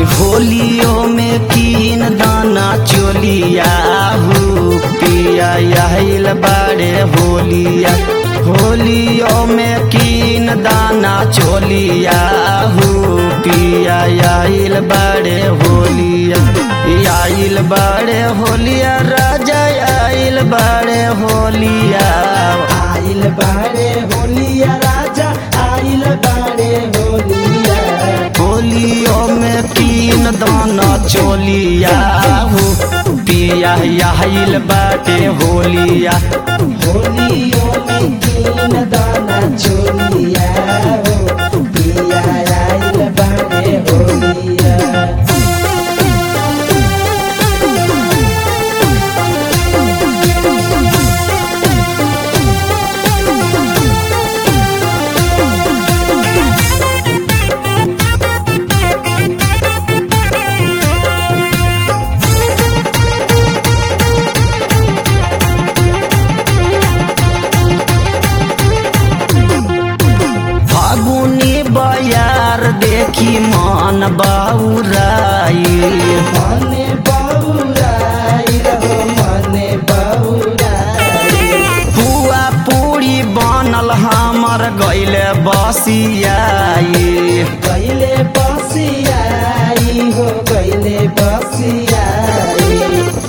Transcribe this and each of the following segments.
होलियो में कीन दाना चोलिया हु पिया आइल बाड़े होलिया होलियो में कीन दाना चोलिया हु पिया आइल बाड़े होलिया आइल बाड़े होलिया राजा आइल बाड़े होलिया आइल बाड़े होलिया राजा आइल बाड़े होलिया होलियो में कीन दाना चोलिया हो पिया आइल बाटे होलिया होलियो में तीन दाना चोलिया हो पिया आइल बाड़े होलिया फागुनी बयार देखी मन बाउराई मने बहुराई रहो मने बहुराई पुआ पूरी बनल हमर गैले बसियाई गैले बसियाई हो गैले बसियाई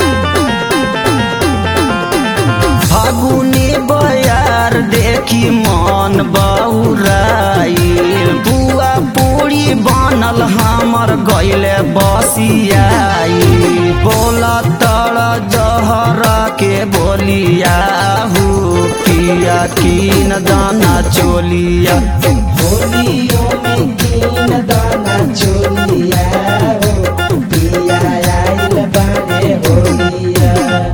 फागुनी बयार देखी मन बौराई बुआ पूरी बनल हमर गैले बसियाई बोला तड़ जहर के बोलिया हु पिया कीन दाना चोलिया होलियो में तीन दाना चोलिया हो पिया आइल बाड़े होलिया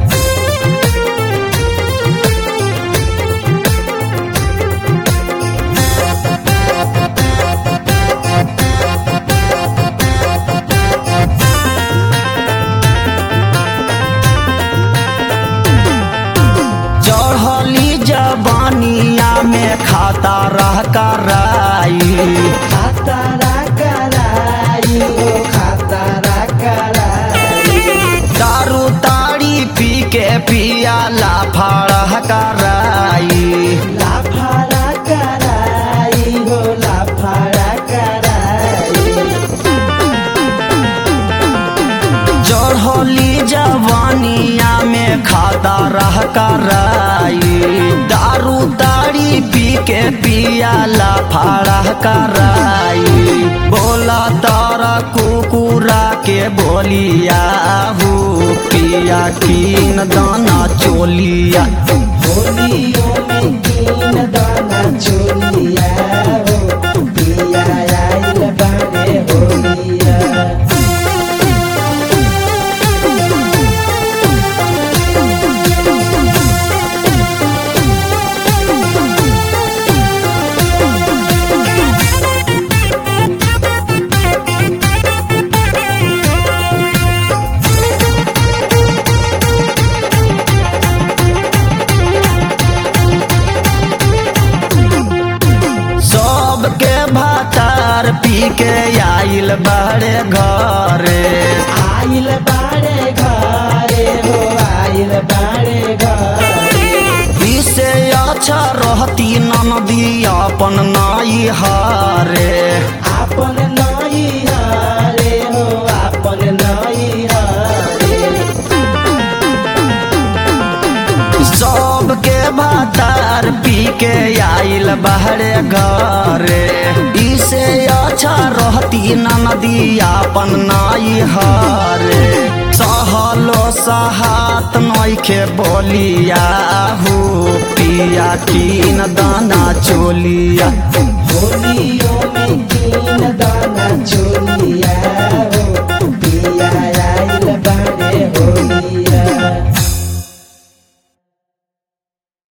चढ़ली जबानिया में खाता रह कराई खातारा कराई हो खातारा कराई दारू ताड़ी पी के पिया लाफाड़ कराई लाफारा कराई हो लाफारा कराई चढ़ली जवानिया में खाता रह कराई दारू ताड़ी पी के पिया लाफाड़ कराई बोला तारा कुकुरा के बोलिया हु पिया कीन दाना चोलिया होलियो में तीन दाना चोलिया हो पिया आइल बाड़े होलिया सबके भातार पी के आइल बड़े घरे आइल बाड़े घरे हो आइल बाड़े घरे इसे अच्छा रहती ननदी अपन नाई हारे आपन नई हरे हो आपन नई हरे सबके भातार पी के आइल बहरे घरे इसे अच्छा रहती ननदी अपन नाई हारे सहलो सहात नइखे बोलिया हु पिया कीन दाना चोलिया